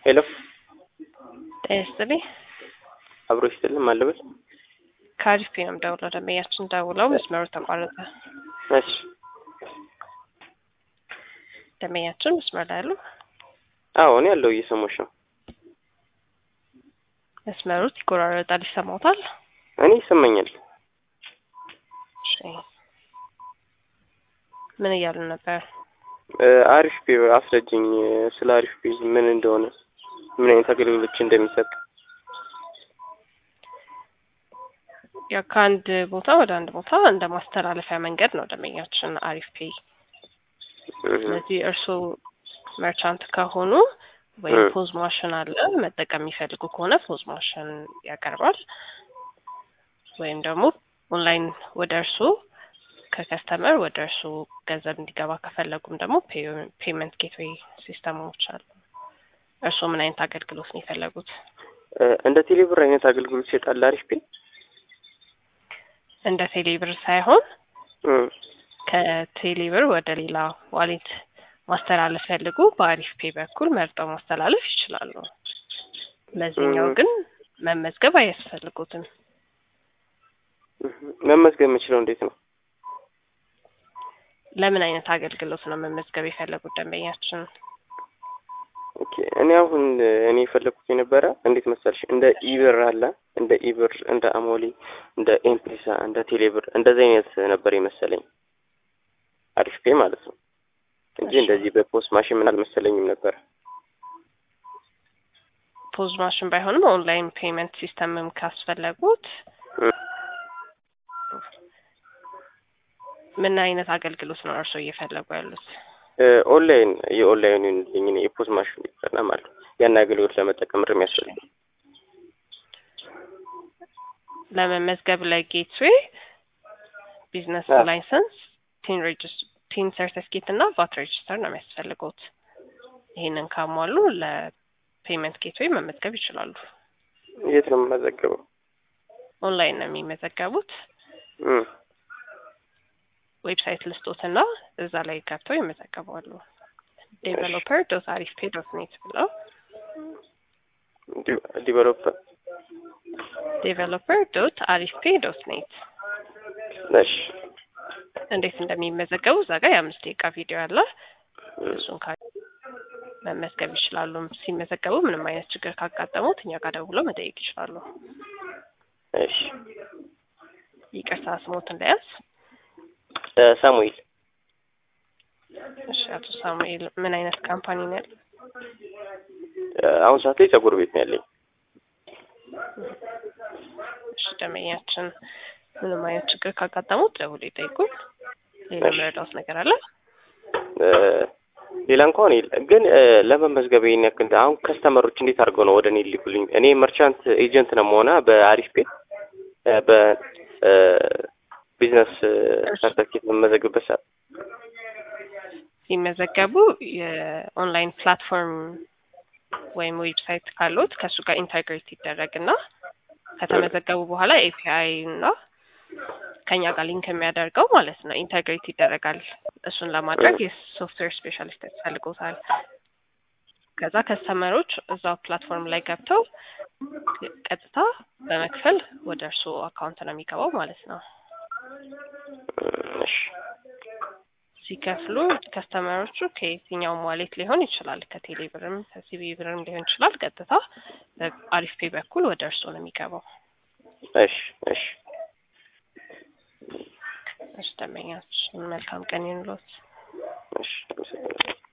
ሄሎ ጤና ይስጥልኝ። አብሮ ይስጥልን ማለበል ከአሪፍ ነው የምደውለው። ደንበኛችን ደውለው መስመሩ ተቋረጠ። እሺ ደንበኛችን መስመር ላይ አሉ። አዎ እኔ ያለው እየሰማሽ ነው። መስመሩት ይቆራረጣል፣ ይሰማውታል። እኔ ይሰማኛል። እሺ ምን እያሉ ነበር? አሪፍ ፔ አስረጅኝ ስለ አሪፍ ፔ ምን እንደሆነ ምን አይነት አገልግሎቶች እንደሚሰጥ ያው ከአንድ ቦታ ወደ አንድ ቦታ እንደ ማስተላለፊያ መንገድ ነው ደንበኛችን አሪፍ ፔይ። ስለዚህ እርስዎ መርቻንት ከሆኑ ወይም ፖዝ ማሽን አለ መጠቀም የሚፈልጉ ከሆነ ፖዝ ማሽን ያቀርባል። ወይም ደግሞ ኦንላይን ወደ እርስዎ ከከስተመር ወደ እርስዎ ገንዘብ እንዲገባ ከፈለጉም ደግሞ ፔመንት ጌትዌይ ሲስተሞች አሉ። እርስዎ ምን አይነት አገልግሎት ነው የፈለጉት? እንደ ቴሌብር አይነት አገልግሎት ይሰጣል አሪፍ ፔ? እንደ ቴሌብር ሳይሆን ከቴሌብር ወደ ሌላ ዋሌት ማስተላለፍ ፈልጉ በአሪፍ ፔ በኩል መርጠው ማስተላለፍ ይችላሉ። ለዚህኛው ግን መመዝገብ አያስፈልጉትም። መመዝገብ የምችለው እንዴት ነው? ለምን አይነት አገልግሎት ነው መመዝገብ የፈለጉት ደንበኛችን? ኦኬ እኔ አሁን እኔ የፈለኩት የነበረ እንዴት መሰልሽ እንደ ኢብር አለ እንደ ኢብር እንደ አሞሌ እንደ ኤምፔሳ እንደ ቴሌብር እንደዚህ አይነት ነበር የመሰለኝ አሪፍ ፔ ማለት ነው እንጂ እንደዚህ በፖስት ማሽን ምን አልመሰለኝም ነበር። ፖዝ ማሽን ባይሆንም ኦንላይን ፔመንት ሲስተምም ካስፈለጉት ምን አይነት አገልግሎት ነው እርስዎ እየፈለጉ ያሉት? ኦንላይን የኦንላይን ልኝ የፖስት ማሽን ይጠና ማለት ያን አገልግሎት ለመጠቀም ር የሚያስፈልግ ለመመዝገብ ለጌትዌይ ቢዝነስ ላይሰንስ ቲን ሬጅስ ቲን ሰርቲፊኬት እና ቫት ሬጅስተር ነው የሚያስፈልጉት። ይህንን ካሟሉ ለፔመንት ጌትዌይ መመዝገብ ይችላሉ። የት ነው የምመዘገበው? ኦንላይን ነው የሚመዘገቡት። ዌብሳይት ልስጦትና እዛ ላይ ገብተው ይመዘገባሉ። ዴቨሎፐር ዶት አሪፍ ፔ ዶት ኔት ብለው ዲቨሎፐር ዴቨሎፐር ዶት አሪፍ ፔ ዶት ኔት እሺ እንዴት እንደሚመዘገቡ እዛ ጋር የአምስት ደቂቃ ቪዲዮ አለ። እሱን ካ መመዝገብ ይችላሉ። ሲመዘገቡ ምንም አይነት ችግር ካጋጠሙት እኛ ጋር ደውለው መጠየቅ ይችላሉ። እሺ ይቅርታ ስሞት እንዳያዝ ሳሙኤል እሺ አቶ ሳሙኤል ምን አይነት ካምፓኒ ነው ያለው? አሁን ሰዓት ላይ ጸጉር ቤት ነው ያለኝ። እሺ ደንበኛችን ምንም አይነት ችግር ካጋጠሙት ደውሎ ይጠይቁን። ሌላ መረዳት ነገር አለ? ሌላ እንኳን የለ። ግን ለመመዝገብ ይሄን ያክል አሁን ከስተመሮች እንዴት አድርገው ነው ወደ እኔ ሊልኩልኝ? እኔ መርቻንት ኤጀንት ነው መሆና በአሪፍ ፔ በቢዝነስ ሰርተፊኬት በመመዘግበት ሰዓት ሲመዘገቡ የኦንላይን ፕላትፎርም ወይም ዌብሳይት ካሉት ከእሱ ጋር ኢንተግሬት ይደረግና ከተመዘገቡ በኋላ ኤፒአይ እና ከኛ ጋር ሊንክ የሚያደርገው ማለት ነው ኢንተግሬት ይደረጋል። እሱን ለማድረግ የሶፍትዌር ስፔሻሊስት ያስፈልጎታል። ከዛ ከስተመሮች እዛው ፕላትፎርም ላይ ገብተው ቀጥታ በመክፈል ወደ እርስዎ አካውንት ነው የሚገባው ማለት ነው። እሺ ሲከፍሉ ከስተመሮቹ ከየትኛውም ዋሌት ሊሆን ይችላል፣ ከቴሌ ብርም ከሲቢ ብርም ሊሆን ይችላል። ቀጥታ በአሪፍ ፔ በኩል ወደ እርስዎ ነው የሚገባው። እሺ እሺ እሺ ደንበኛችን መልካም ቀን ይኑሮት። እሺ